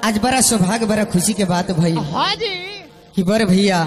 आज बड़ा सौभाग्य बड़ा खुशी के बात भई हाँ जी कि बर भैया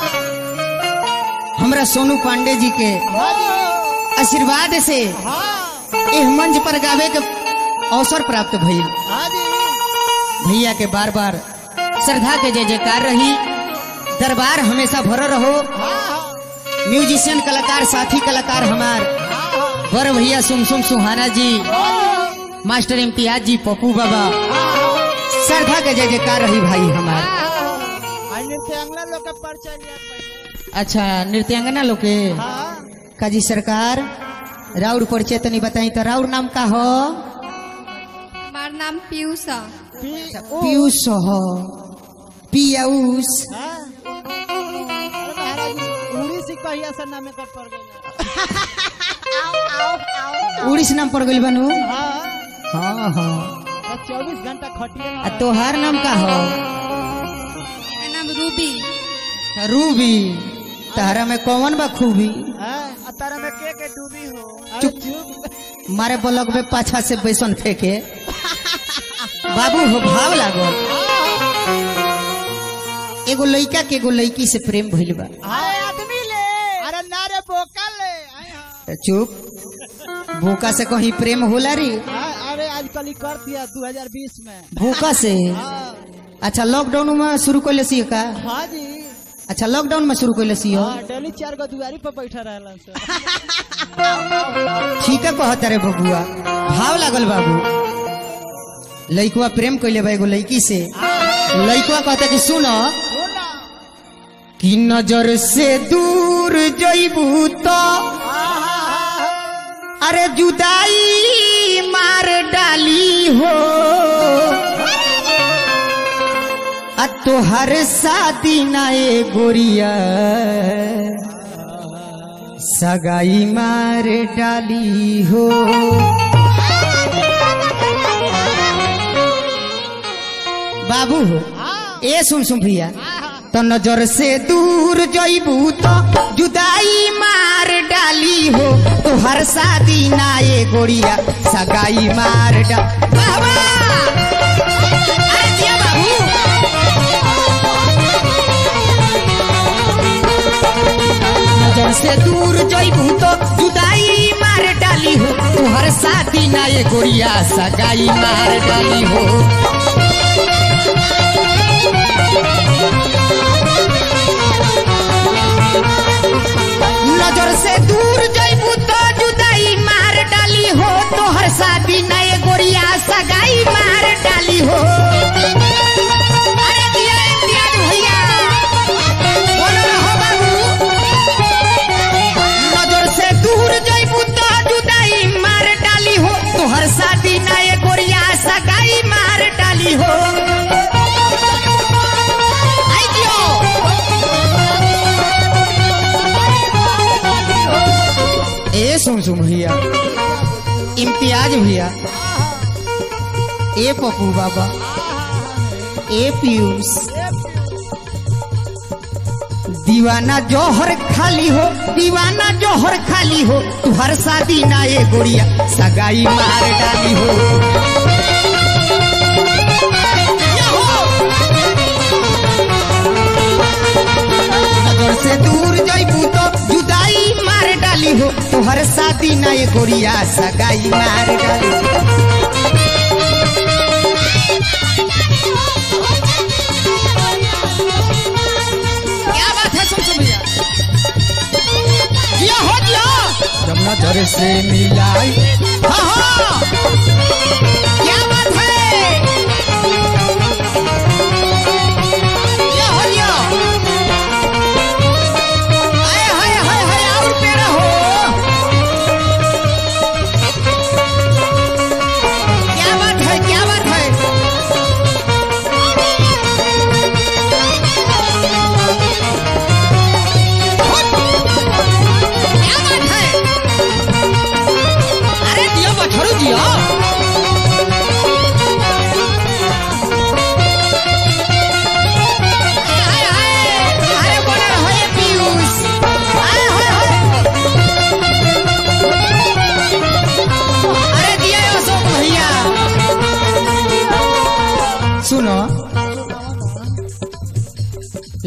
हमरा सोनू पांडे जी के हाँ जी आशीर्वाद से हाँ एह मंच पर गावे के अवसर प्राप्त भइल हाँ जी भैया के बार बार श्रद्धा के जय जयकार रही दरबार हमेशा भर रहो हाँ म्यूजिशियन कलाकार साथी कलाकार हमार हाँ बर भैया सुमसुम सुहाना जी मास्टर इम्तियाज जी पप्पू बाबा श्रद्धा के जय जयकार रही भाई हमार अन्य से अगला लोग का परिचय लिया पहले अच्छा नृत्यांगना लोग के हाँ काजी सरकार राउर परिचय तनी बताई तो राउर नाम का हो हमार नाम पीयूष है पी पीयूष हो पियाऊस हाँ अरे महाराज उड़ी से कहिया से नामे कर पड़ गई उड़ीस नाम पड़ गइल बनू हाँ हाँ हाँ चौबीस घंटा खटिए आ तोहार नाम का हो मेरा नाम रूबी रूबी तहरा में कौन बा खूबी हाँ तारा में के के डूबी हो अरे चुप। चुप मारे बलक में पाछा से बैसन फेंके बाबू हो भाव लागल एगो लइका के एगो लइकी से प्रेम भइल बा अरे आदमी ले अरे नारे बोका ले आए हाँ त चुप भूखा से कहीं प्रेम होला रे हाँ, अरे आजकल ही कर दिया 2020 में भूखा से हाँ अच्छा लॉकडाउन में शुरू कर सी का हाँ जी अच्छा लॉकडाउन में शुरू कर सी हाँ डेली चार गो दुआरी पर बैठा रहला से ठीक है कहता रे बबुआ भाव लागल बाबू लइकवा प्रेम कैले बा एगो लइकी से लइकवा कहता कि सुनो सुना कि नजर से दूर जइबू तो अरे जुदाई मार डाली हो आ तोहर शादी नाए गोरिया सगाई मार डाली हो बाबू हो ए सुन सुन भैया तो नजर से दूर जइबू तो जुदाई मार डाली हो तो हर शादी नाए गोरिया सगाई मार डा बाबा अरे जिया बाबू नजर से दूर जइबू तो जुदाई मार डाली हो तो हर शादी नाए गोरिया सगाई मार डाली हो नजर से दूर जइबू तो जुदाई मार डाली हो तो हर शादी नए गोरिया सगाई मार डाली हो अरे दिया इम्तियाज भैया बोलो रहो बाबू नजर से दूर जइबू तो जुदाई मार डाली हो तो हर शादी नए गोरिया सगाई मार डाली हो आई जियो ए सुन सुन भैया इम्तियाज भैया ए पप्पू बाबा ए पीयूष दीवाना जौहर खाली हो दीवाना जौहर खाली हो तू हर शादी ना ये गोरिया सगाई मार डाली हो नजर से दूर जइबू तो जुदाई मार डाली हो तू हर शादी ना ये गोरिया सगाई मार डाली हो। क्या बात है सुन सुन भैया जिया हो जिया जब नजर से मिलाई हाँ हाँ क्या बात है जिया हो जिया आए हाय हाय हाय और पेड़ा हो क्या बात है क्या बात है क्या बात है अरे दियो बछड़ू दियो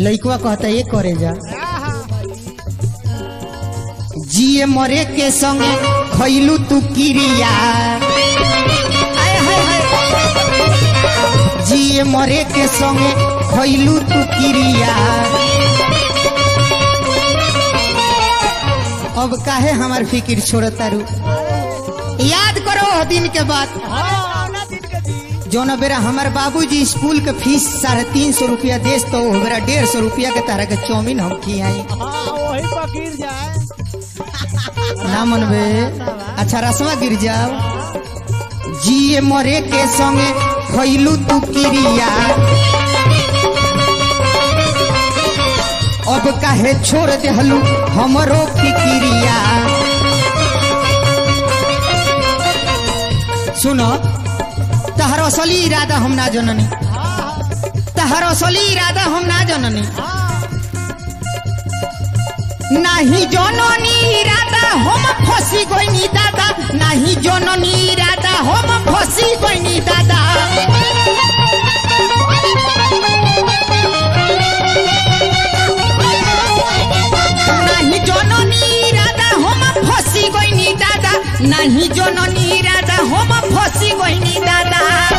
लइकवा कहता ये करे जा आहा जिए मरे के संगे खैलू तू किरिया आय हाय हाय। जिए मरे के संगे खैलू तू किरिया अब काहे हमार फिकिर छोड़ता रू याद करो वो दिन के बाद हाँ ना दिन के जी जौन बेरा हमार बाबूजी स्कूल के फीस साढ़े तीन सौ रुपया देस तो वो बेरा डेढ़ सौ रुपया के तरह के चौमिन हम खियाई हाँ वही पर गिर जाए ना मनबे अच्छा रसवा गिर जाओ जिए मरे के संगे खैलू तू किरिया अब काहे छोड़ देहलू हमरो फिकिरिया सुनो तहर असली इरादा हम ना जननी तहर असली इरादा हम ना जननी नाही जननी इरादा हम फसी गइनी दादा नाही जननी इरादा हम फसी गइनी दादा नाही जननी इरादा हम फसी गइनी दादा नाही जननी इरादा हम फसी गइनी दादा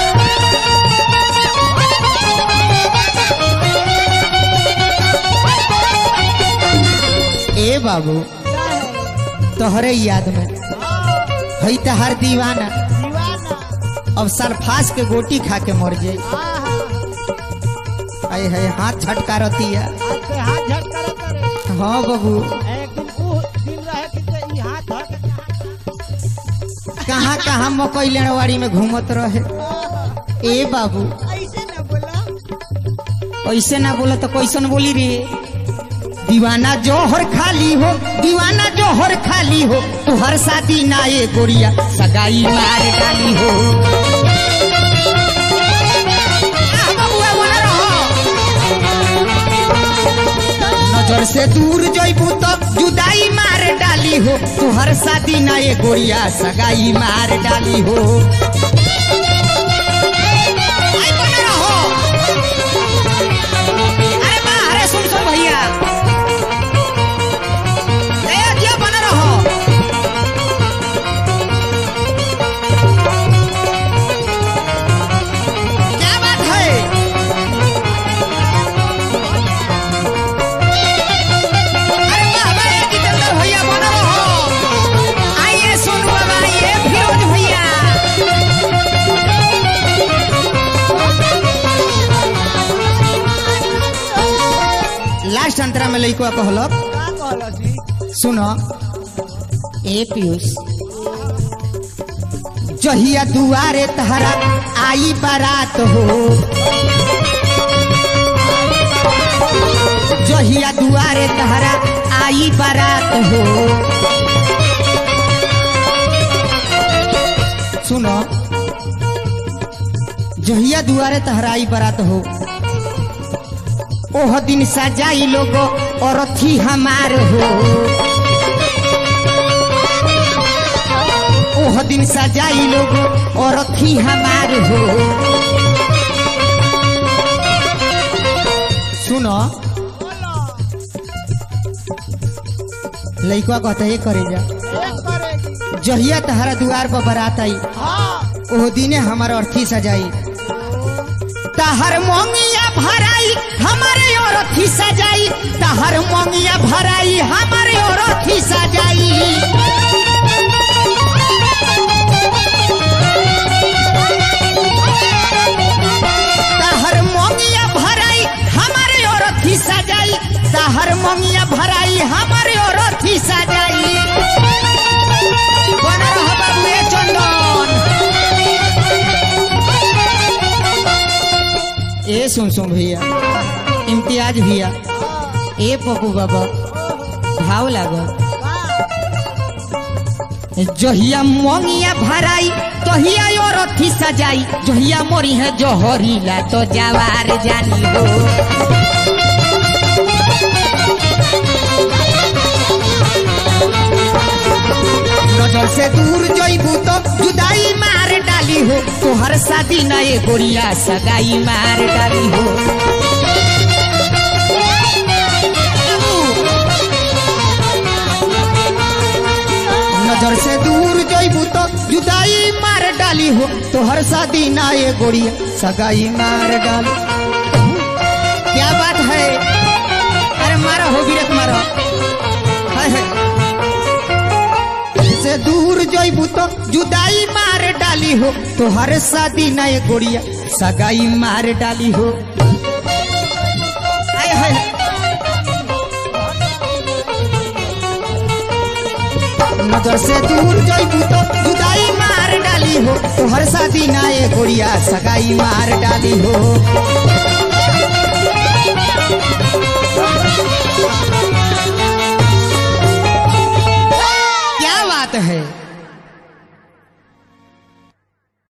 ए बाबू तोहरे याद में हई तहार दीवाना दीवाना अब सरफास के गोटी खा के मर जाए आहा आए है हाथ छटका रती है आज से हाथ झटका करे हाँ बाबू एक दिन वो दिन रहे कि ते ई हाथ धर के कहाँ कहाँ मकई लेनवाड़ी में घूमत रहे ए बाबू ऐसे ना बोला ऐसे ना बोला तो कैसन बोली रे दीवाना जोहर खाली हो दीवाना जोहर खाली हो तुहर शादी ना ये गोरिया सगाई मार डाली हो आह, बबुआ, बना रहो। नजर से दूर जइबू तो जुदाई मार डाली हो तुहर शादी ना ये गोरिया सगाई मार डाली हो आई बना रहो। अरे बा अरे सुन सुन भैया ए जिया बना रहो क्या बात है अरे वाह वाह ये जितेंद्र भैया बना रहो आइए सोनू बाबा आइए फिरोज भैया लास्ट अंतरा में लइको कहलक का कहलो जी सुनो ए पीयूष जहिया दुआरे तहरा आई बारात हो जहिया दुआरे तहरा आई बारात हो सुनो जहिया दुआरे तहरा आई बारात हो ओह दिन सजाई लोगो और थी हमार हो ओह दिन सजाई लोगो और थी हमार हो सुनो लइका कहता ये करे जा एक करेगी जहिया तहरा दुआर पर बारात आई हाँ ओह दिने हमार अर्थी सजाई तहर मोंगिया भराई हमारे और अर्थी सजाई तहर मोंगिया भराई हमारे और अर्थी सजाई तहर मोंगिया भराई हमारे और अर्थी सजाई तहर मोंगिया भराई हमारे और अर्थी सजाई बना रह बाबू ए चंदन ए सुन सुन भैया इम्तियाज भैया ए पप्पू बाबा भाव लागल जहिया मोंगिया भराई तहिया और अथी सजाई जहिया मोरी है जोहरीला तो जवार जानी हो नजर से दूर जइबू तो जुदाई मार डाली हो तोहर शादी नए गोरिया सगाई मार डाली हो नजर से दूर जइबू तो जुदाई मार डाली हो तो हर शादी ना ये गोड़िया सगाई मार डाली क्या बात है अरे मारो हो बिरक मारो हाय हाय से दूर जइबू तो जुदाई मार डाली हो तो हर शादी ना ये गोड़िया सगाई मार डाली हो हाय हाय नजर से दूर जइबू तो जुदाई मार डाली हो तो हर शादी ना ये गोड़िया सगाई मार डाली हो